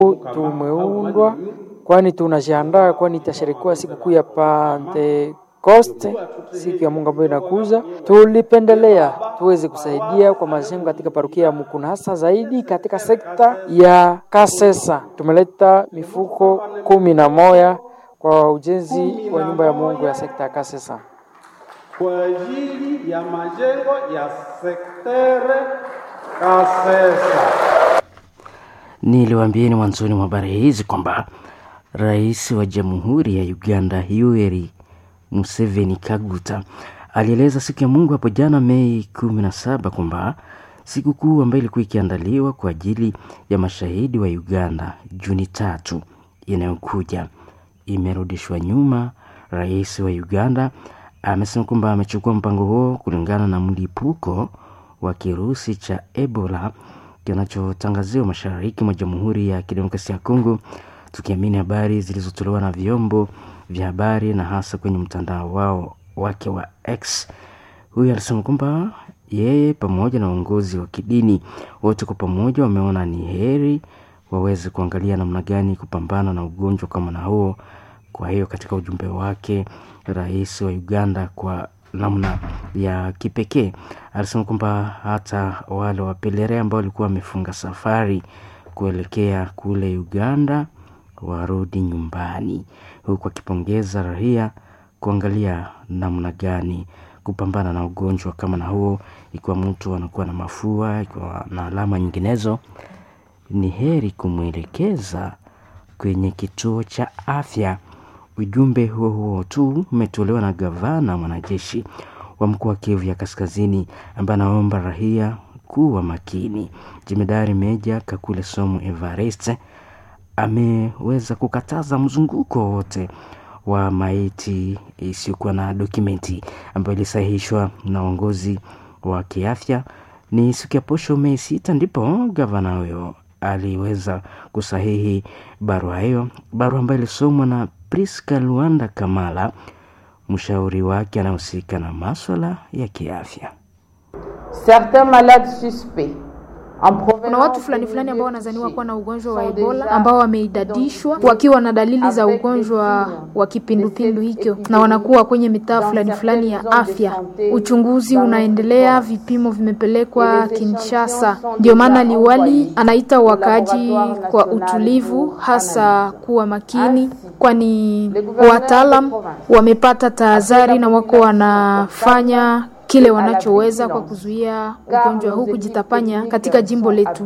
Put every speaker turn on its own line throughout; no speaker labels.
Tumeundwa kwani tunajiandaa, kwani itasherekewa sikukuu ya Pentekoste, siku ya Mungu ambayo inakuja. Tulipendelea tuweze kusaidia kwa majengo katika parokia ya Mukuna, hasa zaidi katika sekta ya Kasesa. Tumeleta mifuko kumi na moja kwa ujenzi wa nyumba ya Mungu ya sekta ya Kasesa
kwa ajili ya majengo ya sektere Kasesa.
Niliwaambieni mwanzoni mwa habari hizi kwamba rais wa jamhuri ya Uganda Yoweri Museveni Kaguta alieleza siku ya Mungu hapo jana Mei kumi na saba kwamba sikukuu ambayo ilikuwa ikiandaliwa kwa ajili ya mashahidi wa Uganda Juni tatu inayokuja imerudishwa nyuma. Rais wa Uganda amesema kwamba amechukua mpango huo kulingana na mlipuko wa kirusi cha Ebola kinachotangaziwa mashariki mwa Jamhuri ya Kidemokrasia ya Kongo, tukiamini habari zilizotolewa na vyombo vya habari na hasa kwenye mtandao wao wake wa X. Huyu alisema kwamba yeye pamoja na uongozi wa kidini wote kwa pamoja wameona ni heri waweze kuangalia namna gani kupambana na ugonjwa kama na huo. Kwa hiyo katika ujumbe wake, rais wa Uganda kwa namna ya kipekee alisema kwamba hata wale wapelere ambao walikuwa wamefunga safari kuelekea kule Uganda warudi nyumbani, huku akipongeza raia kuangalia namna gani kupambana na ugonjwa kama na huo. Ikiwa mtu anakuwa na mafua, ikiwa na alama nyinginezo, ni heri kumwelekeza kwenye kituo cha afya. Ujumbe huo huo tu umetolewa na gavana mwanajeshi wa mkoa wa Kivu ya Kaskazini ambaye anaomba raia kuwa makini. Jemedari Meja Kakule Somo Evariste ameweza kukataza mzunguko wote wa maiti isiyokuwa na dokumenti ambayo ilisahihishwa na uongozi wa kiafya. Ni siku ya posho Mei sita ndipo gavana huyo aliweza kusahihi barua hiyo, barua ambayo ilisomwa na Priska Luanda Kamala, mshauri wake anahusika na maswala ya kiafya.
Certains malades suspects
kuna watu fulani fulani ambao wanazaniwa kuwa na ugonjwa wa Ebola ambao wameidadishwa wakiwa na dalili za ugonjwa wa kipindupindu hicho, na wanakuwa kwenye mitaa fulani fulani ya afya. Uchunguzi unaendelea, vipimo vimepelekwa Kinshasa. Ndio maana liwali anaita wakaaji kwa utulivu, hasa kuwa makini, kwani wataalam wamepata tahadhari na wako wanafanya kile wanachoweza kwa kuzuia ugonjwa huu kujitapanya katika jimbo letu.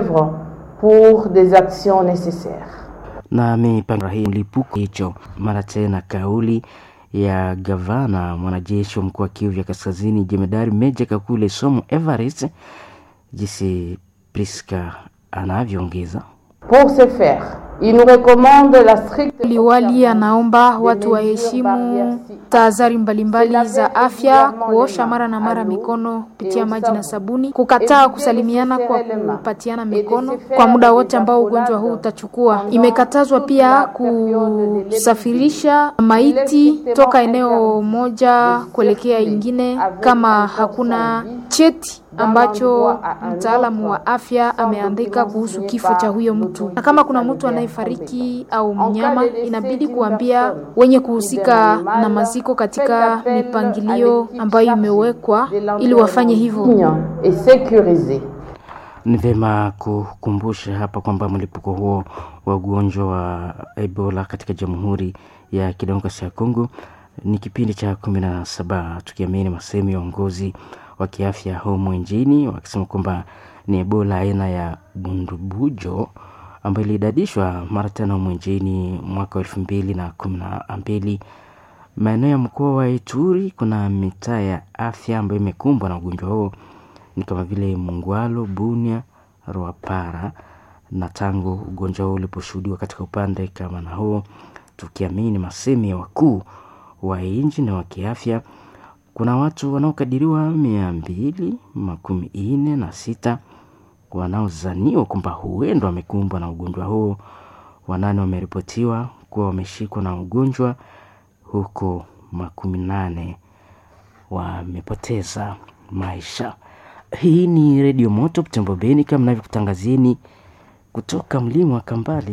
pour des actions nécessaires.
Na mipango hii mlipuko hicho mara tena, kauli ya gavana mwanajeshi wa mkoa wa Kivu ya Kaskazini, jemedari Meja Kakule Somo Everest, jinsi Priska anavyoongeza
Pour ce faire, il nous recommande la stricte
Liwali anaomba watu waheshimu tahadhari mbalimbali za afya, kuosha mara na mara mikono kupitia maji na sabuni, kukataa kusalimiana kwa kupatiana mikono kwa muda wote ambao ugonjwa huu utachukua. Imekatazwa pia kusafirisha maiti toka eneo moja kuelekea ingine kama hakuna cheti ambacho mtaalamu wa afya ameandika kuhusu kifo cha huyo mtu, na kama kuna mtu anayefariki au mnyama, inabidi kuambia wenye kuhusika na maziko katika mipangilio ambayo imewekwa ili wafanye hivyo.
et sécurisée.
Ni vyema kukumbusha hapa kwamba mlipuko huo wa ugonjwa wa Ebola katika Jamhuri ya Kidemokrasia ya Kongo ni kipindi cha kumi na saba, tukiamini masehemu ya uongozi wa kiafya humu nchini wakisema kwamba ni Ebola aina ya bundubujo ambayo ilidadishwa mara tena humu nchini mwaka wa elfu mbili na kumi na mbili. Maeneo ya mkoa wa Ituri kuna mitaa ya afya ambayo imekumbwa na ugonjwa huo ni kama vile Mungwalo, Bunia, Rwapara na tangu ugonjwa huo uliposhuhudiwa katika upande kama na huo, tukiamini masemi ya wakuu wa nchi na wa kiafya, kuna watu wanaokadiriwa mia mbili makumi nne na sita wanaozaniwa kwamba huenda wamekumbwa na ugonjwa huo. Wanane wameripotiwa kuwa wameshikwa na ugonjwa huko makumi nane wamepoteza maisha. Hii ni Redio Moto Butembo Beni, kama navyokutangazieni kutoka mlima wa Kambale